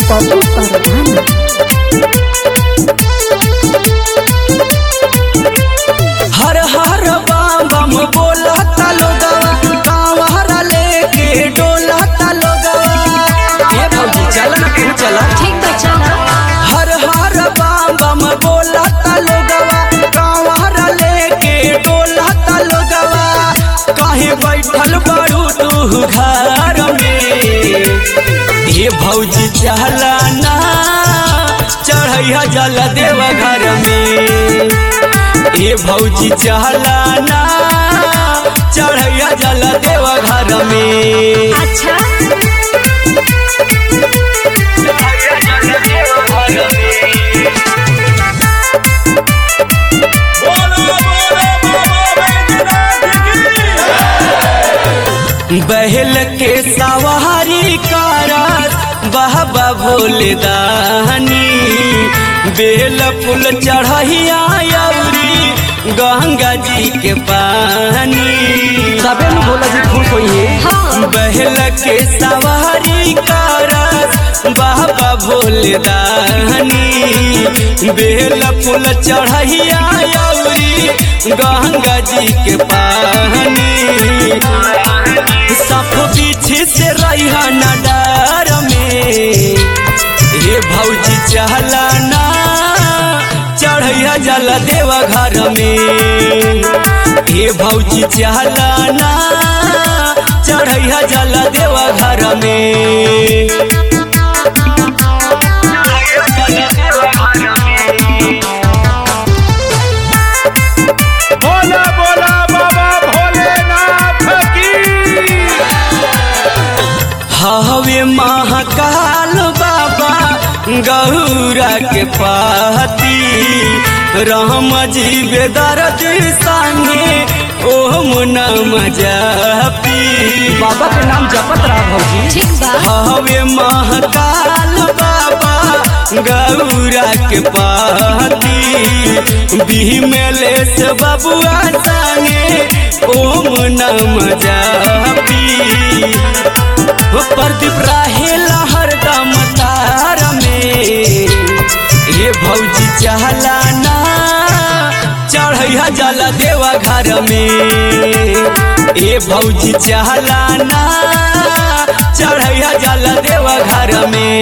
पप्पू परवाना हर हर बम बम बोला लोगवा कांवरा लेके डोला लोगवा ये भौजी चल ना तू चला ठीक बा चला हर हर बम बम बोला लोगवा कांवरा लेके डोला लोगवा काहे बैठल बारू तू घर में ये भौजी चला ना चढ़ैया जल देव घर में ये भौजी चहला ना चढ़ैया जल देव घर में अच्छा बहल के सवारी कारस बहबा भोले दानी बेल फूल चढ़ैया अउरी गंगा जी के पानी सबे में भोला जी खुश होइए हाँ बहल के सवारी कारस बाबा भोले दानी बेल फूल चढ़ैया अउरी गंगा जी के पानी सब पीछे से रहा न डर में हे भौजी चहला ना चढ़ैया जल देव घर में हे भौजी चहला ना चढ़ैया जल देव घर में बोला बोला बाबा भोलेनाथ की हवे महाकाल बाबा गौरा के पाती राम जी बेदर्द संगे ओम नम जपी बाबा के नाम जपत रहा भौजी ठीक बा हवे महाकाल बाबा गौरा के पाती बिहमेले से बबुआ संगे ओम नम जपी ओ प्रदीप रहेला हरदम तार में ये भौजी चहला ना चढ़ैया जल देवा घर में ए भौजी चहला ना चढ़ैया जल देवा घर में